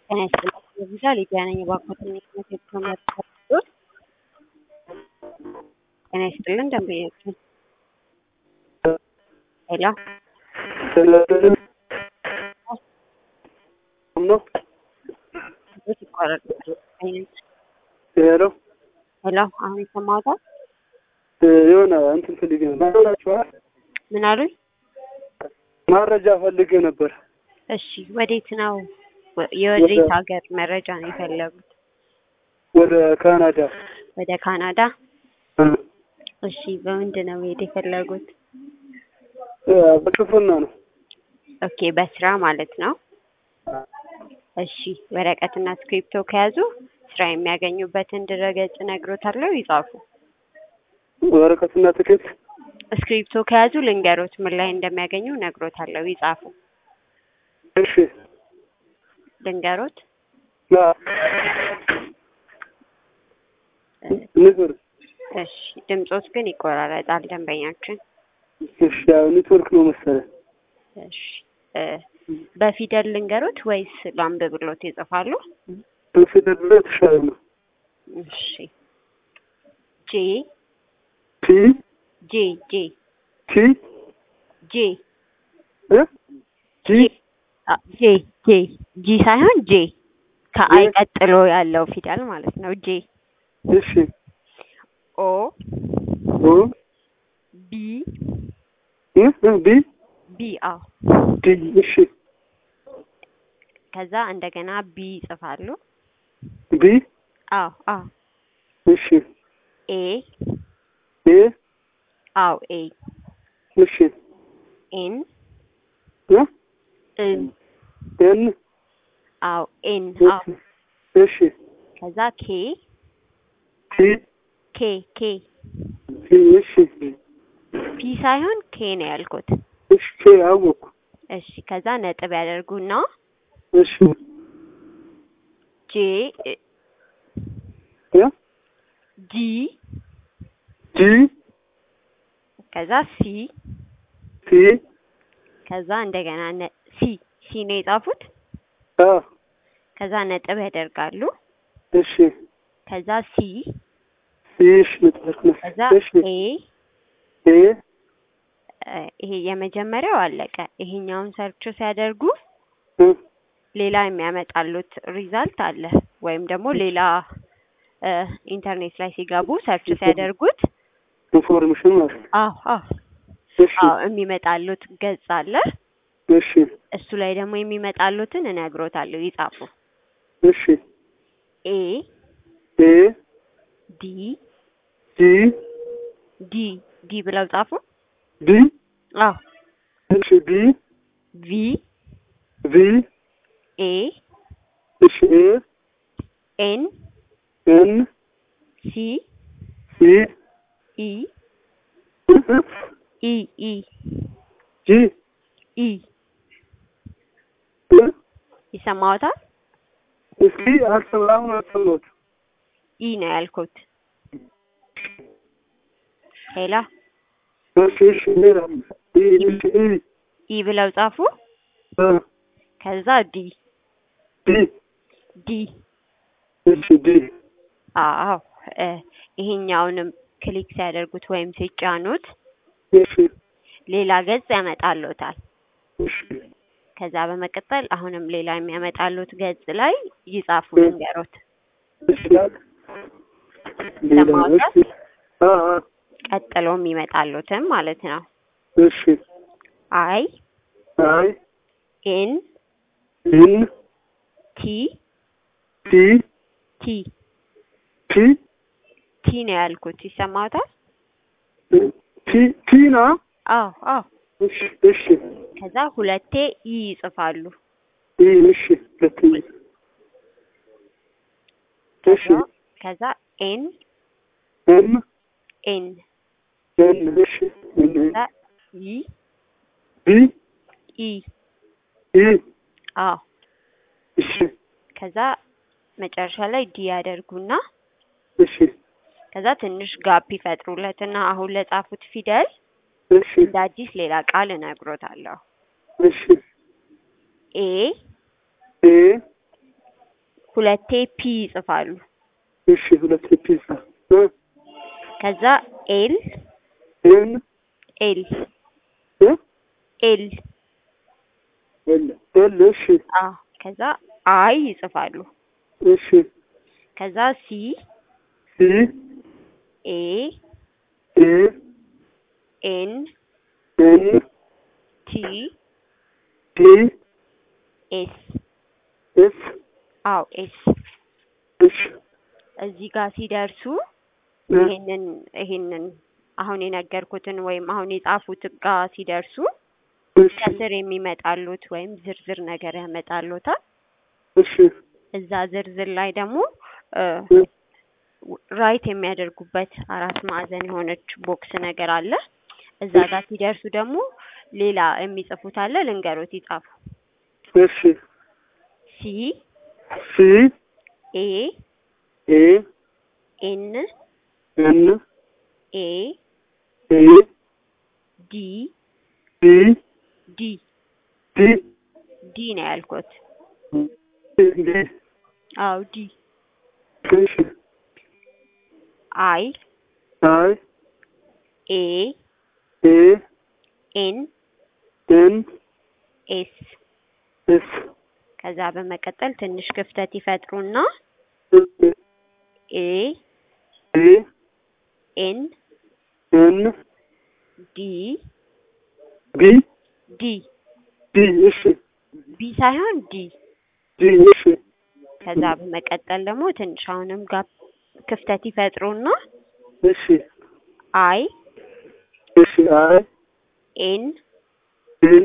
ጤና ይስጥልኝ የቪዛ ሊዲያ ነኝ እባክዎትን የትምህርት የተመረቁት ጤና ይስጥልን ደንበኛችን ሄሎ ነው ቤት ይቋረጣል አይነት ሄሎ ሄሎ አሁን ይሰማዎታል የሆነ እንትን ፈልጌ ነበር ናችኋል ምን አሉኝ መረጃ ፈልጌ ነበር እሺ ወዴት ነው ወ- የወዴት ሀገር መረጃ ነው የፈለጉት ወደ ካናዳ ወደ ካናዳ እሺ በምንድን ነው መሄድ የፈለጉት በክፍና ነው ኦኬ በስራ ማለት ነው እሺ ወረቀትና ስክሪፕቶ ከያዙ ስራ የሚያገኙበትን ድረገጽ እነግሮታለሁ ይጻፉ ወረቀትና ትኬት ስክሪፕቶ ከያዙ ልንገሮት ምን ላይ እንደሚያገኙ እነግሮታለሁ ይጻፉ እሺ ልንገሮት ና ንገር እሺ ድምጾት ግን ይቆራረጣል ደንበኛችን እሺ ያው ኔትወርክ ነው መሰለኝ እሺ እ በፊደል ልንገሮት ወይስ ላንብብሎት ይጽፋሉ በፊደል ላይ የተሻለ ነው እሺ ጄ ቲ ጄ ጄ ቲ ጄ እ ጂ አ ጄ ጄ ጂ ሳይሆን ጄ ከአይ ቀጥሎ ያለው ፊደል ማለት ነው ጄ እሺ ኦ ኦ ቢ እ እ ቢ ቢ አዎ ዲ እሺ ከዛ እንደገና ቢ ይጽፋሉ ቢ አዎ አዎ እሺ ኤ ኤ አዎ ኤ እሺ ኤን እ እን ኤን አዎ ኤን አዎ እሺ ከዛ ኬ ቲ ኬ ኬ ቲ እሺ ፒ ሳይሆን ኬ ነው ያልኩት እሺ ኬ አወኩ እሺ ከዛ ነጥብ ያደርጉና እሺ ጄ እ ጂ ጂ ከዛ ሲ ቲ ከዛ እንደገና ነ ሲ ሲ ነው የጻፉት አ ከዛ ነጥብ ያደርጋሉ እሺ ከዛ ሲ እሺ ኔትወርክ ነው ከዛ እሺ ኤ ኤ እ ይሄ የመጀመሪያው አለቀ ይሄኛውን ሰርች ሲያደርጉ እ ሌላ የሚያመጣሉት ሪዛልት አለ ወይም ደግሞ ሌላ እ ኢንተርኔት ላይ ሲገቡ ሰርች ሲያደርጉት ኢንፎርሜሽን ማለት ነው አዎ አዎ እሺ አዎ የሚመጣሉት ገጽ አለ እሺ እሱ ላይ ደግሞ የሚመጣሉትን እነግሮታለሁ ይጻፉ እሺ ኤ ኤ ዲ ጂ ዲ ዲ ብለው ጻፉ ቢ አዎ እሺ ቢ ቪ ቪ ኤ እሺ ኤ ኤን ኤን ሲ ሲ ኢ ኢ ኢ ጂ ኢ ይሰማዎታል እስኪ አልሰማሁም አልሰማሁት ኢ ነው ያልኩት ሄላ እሺ እሺ ሌላ ኢ እሺ ኢ ኢ ብለው ጻፉ እ ከዛ ዲ ዲ ዲ እሺ ዲ አዎ እ ይሄኛውንም ክሊክ ሲያደርጉት ወይም ሲጫኑት እሺ ሌላ ገጽ ያመጣሉታል እሺ ከዛ በመቀጠል አሁንም ሌላ የሚያመጣሉት ገጽ ላይ ይጻፉ እ ልንገሮት እሺ ሌላ ሰማሁት። እሺ አ አ ቀጥሎ የሚመጣሉትም ማለት ነው እሺ አይ አይ ኤን ኢን ቲ ቲ ቲ ቲ ቲ ነው ያልኩት ይሰማዎታል ቲ ቲና አዎ አዎ እሺ እሺ ከዛ ሁለቴ ኢ ይጽፋሉ ኢ እሺ ሁለተኛ እሺ ከዛ ከዛ ኤን ኤም ኤን ኤን እሺ ኤን ከዛ ይ ቢ ኢ ኢ አዎ እሺ ከዛ መጨረሻ ላይ ዲ ያደርጉና እሺ ከዛ ትንሽ ጋፕ ይፈጥሩለትና አሁን ለጻፉት ፊደል እሺ እንደ አዲስ ሌላ ቃል እነግሮታለሁ እሺ ኤ ኤ ሁለቴ ፒ ይጽፋሉ። እሺ ሁለት ፒዛ እ ከዛ ኤል ኤን ኤል እ ኤል ኤል ኤል እሺ አ ከዛ አይ ይጽፋሉ። እሺ ከዛ ሲ ሲ ኤ ኤ ኤን ኤን ቲ ቲ ኤስ ኤስ አው ኤስ እሺ እዚህ ጋር ሲደርሱ እ ይሄንን ይሄንን አሁን የነገርኩትን ወይም አሁን የጻፉት ጋር ሲደርሱ እሺ ከስር የሚመጣሉት ወይም ዝርዝር ነገር ያመጣሉታል። እሺ እዛ ዝርዝር ላይ ደግሞ እ ራይት የሚያደርጉበት አራት ማዕዘን የሆነች ቦክስ ነገር አለ። እዛ ጋር ሲደርሱ ደግሞ ሌላ የሚጽፉት አለ። ልንገሮት ይጻፉ። እሺ ሲ ሲ ኤ ኤ ኤን ኤን ኤ ኤ ዲ ዲ ዲ ዲ ዲ ነው ያልኩት። ዲ አው ዲ እሺ አይ አይ ኤ ኤ ኤን ኤን ኤስ ኤስ ከዛ በመቀጠል ትንሽ ክፍተት ይፈጥሩና ኤ ኤ ኤን ኤን ዲ ቢ ዲ ዲ እሺ ቢ ሳይሆን ዲ ዲ እሺ ከዛ በመቀጠል ደግሞ ትንሽ አሁንም ጋር ክፍተት ይፈጥሩና እሺ አይ እሺ አይ ኤን ኤን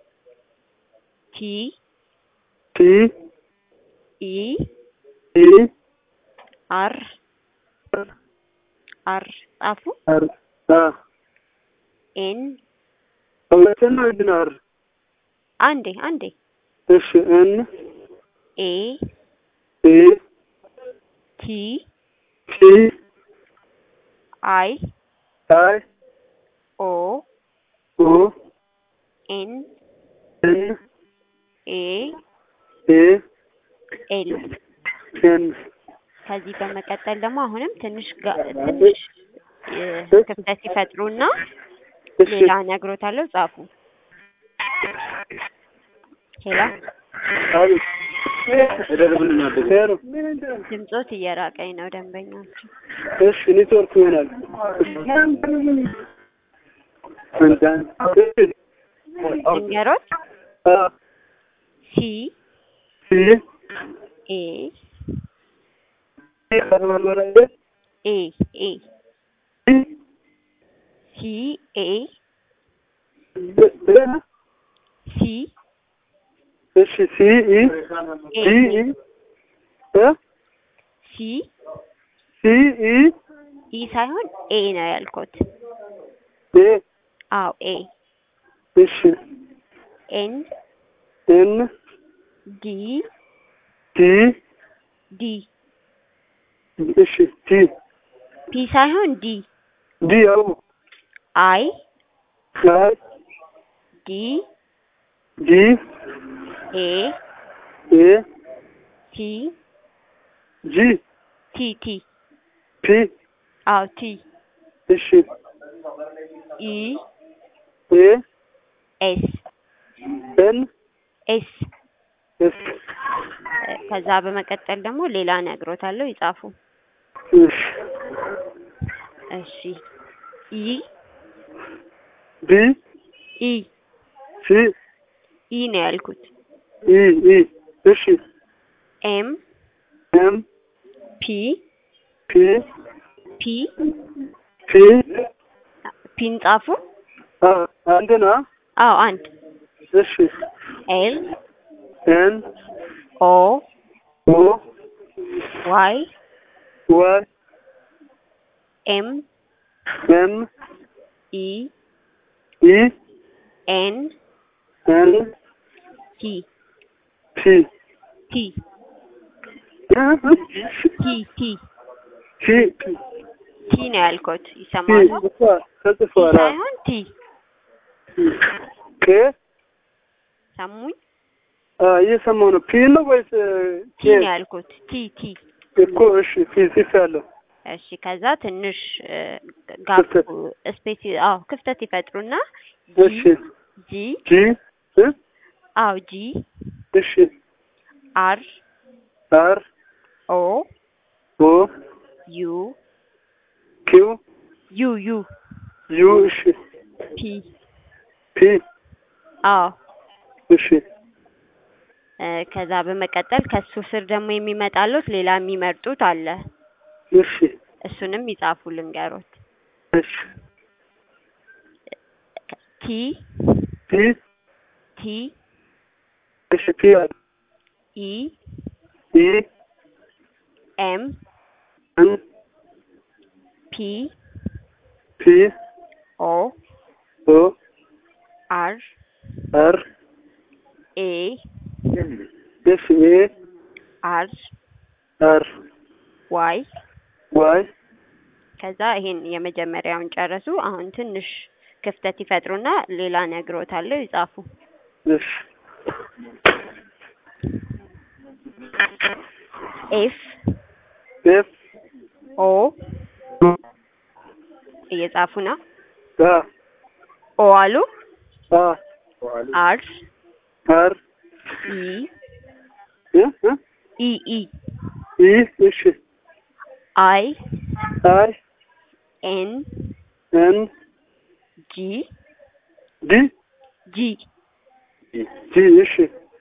ቲ ቲ ኢ ኢ አር አር ጻፉ አር አ ኤን ሁለተኛ ምንድን አር አንዴ አንዴ እሺ ኤን ኤ ኤ ቲ ቲ አይ አይ ኦ ኦ ኤን ኤን ኤ ኤ ኤል ኤን ከዚህ በመቀጠል ደግሞ አሁንም ትንሽ ጋ- ትንሽ እ፣ ክፍተት ይፈጥሩና እሺ ሌላ ነግሮታለሁ ጻፉ። ሄሎ አቤት ሄሎ ድምጾት እየራቀኝ ነው ደንበኞቹ። እሺ ኔትወርክ ይሆናል ልንገሮት አ ሲ ሲ ኤ ሲ ኤ ኤ ሲ ኤ ሲ እሺ ሲ ኢ ሲ ኢ እ ሲ ሲ ኢ ኢ ሳይሆን ኤ ነው ያልኩት። ኤ አዎ ኤ እሺ ኤን ኤን ዲ ቲ ዲ እሺ ቲ ፒ ሳይሆን ዲ ዲ አው አይ አይ ዲ ዲ ኤ ኤ ቲ ጂ ቲ ቲ ፒ አዎ ቲ እሺ ኢ ኤ ኤስ ኤን ኤስ ኤስ ከዛ በመቀጠል ደግሞ ሌላ ነግሮታለሁ ይጻፉ። እሺ እሺ ኢ ቢ ኢ ሲ ኢ ነው ያልኩት። ኢ ኢ እሺ ኤም ኤም ፒ ፒ ፒ ፒ ፒን ጻፉ። አ አንድና አዎ አንድ እሺ ኤል ኤን ኦ ኦ ዋይ ዋይ ኤም ኤም ኢ ኢ ኤን ኤን ቲ ፒ ቲ ቲ ቲ ቲ ቲ ነው ያልኩት። ይሰማሉ? ቲ ተጽፏል። ሳይሆን ቲ ኬ ሰሙኝ? አ እየሰማሁ ነው። ፒ ነው ወይስ ቲ ነው ያልኩት። ቲ ቲ እኮ እሺ፣ ፒ ጽፌያለሁ። እሺ ከዛ ትንሽ ጋፕ ክፍተት። ስፔስ አዎ ክፍተት ይፈጥሩና እሺ ጂ ጂ እ አዎ ጂ እሺ አር አር ኦ ኦ ዩ ኪው ዩ ዩ ዩ እሺ ፒ ፒ አዎ እሺ እ ከዛ በመቀጠል ከሱ ስር ደግሞ የሚመጣሉት ሌላ የሚመርጡት አለ። እሺ እሱንም ይጻፉ ልንገሮት። እሺ ቲ ፒ ቲ እሺ ፒ አለ ኢ ኢ ኤም ኤም ፒ ፒ ኦ ኦ አር አር ኤ እሺ ኤ አር አር ዋይ ዋይ ከዛ ይሄን የመጀመሪያውን ጨረሱ። አሁን ትንሽ ክፍተት ይፈጥሩና ሌላ ነግሮታለሁ ይጻፉ። እሺ ኤፍ ኤፍ ኦ እየጻፉ ነው። አ ኦ አሉ አ አር አር ኢ እ እ ኢ ኢ ኢ እሺ አይ አይ ኤን ኤን ጂ ዲ ጂ ጂ እሺ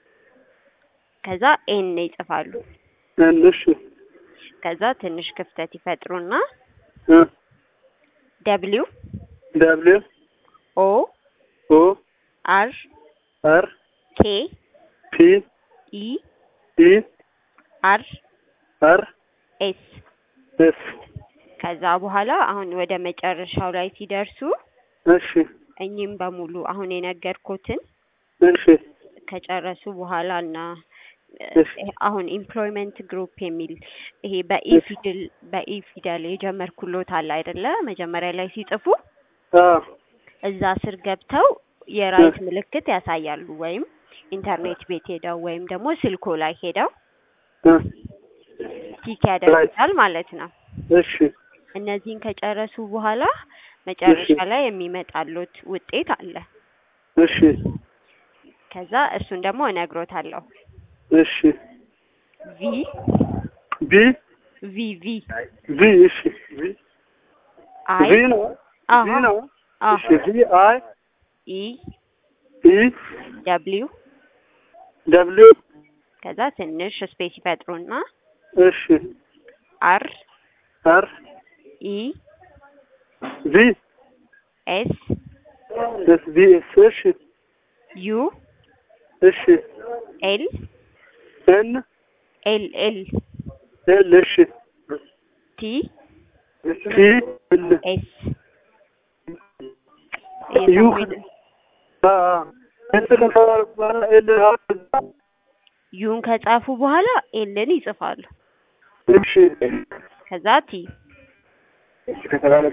ከዛ ኤን ይጽፋሉ። ኤን እሺ ከዛ ትንሽ ክፍተት ይፈጥሩና እ ደብሊው ደብሊው ኦ ኦ አር አር ኬ ፒ ኢ ኢ አር አር ኤስ ኤስ ከዛ በኋላ አሁን ወደ መጨረሻው ላይ ሲደርሱ እሺ እኚህም በሙሉ አሁን የነገርኩትን እሺ ከጨረሱ በኋላ እና እሺ። አሁን ኤምፕሎይመንት ግሩፕ የሚል ይሄ በኢ እሺ። ፊደል በኢ ፊደል የጀመርኩሎት አለ አይደለ? መጀመሪያ ላይ ሲጽፉ አ እዛ ስር ገብተው የራይት ምልክት ያሳያሉ። ወይም ኢንተርኔት ቤት ሄደው ወይም ደግሞ ስልኮ ላይ ሄደው እ ቲክ ያደርጉታል ማለት ነው። እሺ እነዚህን ከጨረሱ በኋላ መጨረሻ ላይ የሚመጣሉት ውጤት አለ። እሺ ከዛ እሱን ደግሞ እነግሮታለሁ። እሺ ቪ ቢ ቪ ቪ ቪ እሺ ቪ አይ ቪ ነው አዎ ቪ ነው አዎ እሺ ቪ አይ ኢ ኢ ደብሊው ደብሊው ከዛ ትንሽ ስፔስ ይፈጥሩና እሺ አር አር ኢ ቪ ኤስ ኤስ ቪ ኤስ እሺ ዩ እሺ ኤል ኤን ኤል ኤል ኤል እሺ ቲ ቲ ኤል ኤስ ዩ እየሰሙኝ አ አ ኤስ ከተባለ በኋላ ኤል አ ዩን ከጻፉ በኋላ ኤልን ይጽፋሉ። እሺ ከዛ ቲ ከተባለ